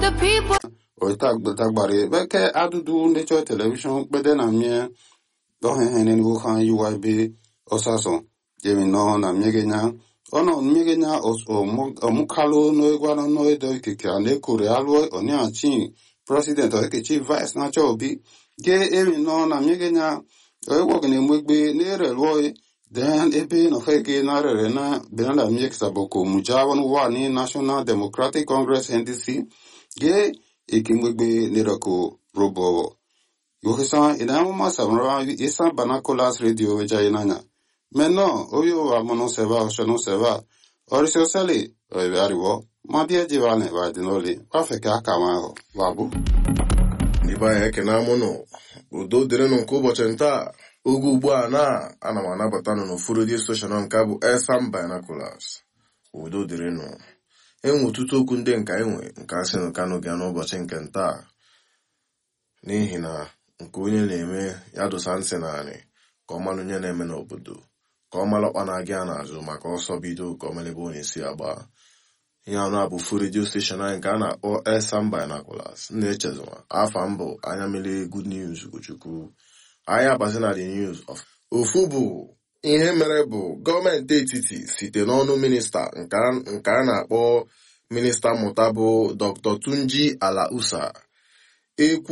the people. oitagbari beke adudu nature television kpede na mie ohehere ni wuhan UYB osaso jemi no na miegenya ono miegenya omukalo no egwano no edo ikike ane kore alwo oni achi president okechi vice na chobi ge emi no na miegenya ewo gene mwegbe nere lwo then ebe no fege na rere na benala miek saboko mujawon wa ni National Democratic Congress NDC ge ikimwegbe nirako robo yohisa inamuma samra isa banacolas radio weja inanya meno oyo wa mono seva oshono seva orisio sele oibe ariwo mabie jivane wa dinoli wafeke aka maho wabu Ndị anyị ekene amụnụ udo dịrịnụ nke ụbọchị nta oge ugbu a na ana m anabata nụ n'ofu redio steshọn nke bụ Elsam Binoculars udo dịrịnụ enwe ọtụtụ okwu ndị nka enwe nke asị nụ kanụ gị n'ụbọchị nke nta n'ihi na nke onye na-eme ya dosa ntị naanị ka ọ malụ onye na-eme n'obodo ka ọ malụ ọkpa na-agị a n'azụ maka ọsọ bido ka ọ melebe onye si agba ihe anụ a bụ fu redio steshọn anyị nke a na-akpọ Elsam Binoculars na-echezọma afa mbụ anya mere good news Ugochukwu anyị abazi na the news of ofu bụ ihe mere bụ gọọmenti etiti site n'ọnụ minista nke a na-akpọ minista mmụta bụ Dr. Tunji Alausa ekwu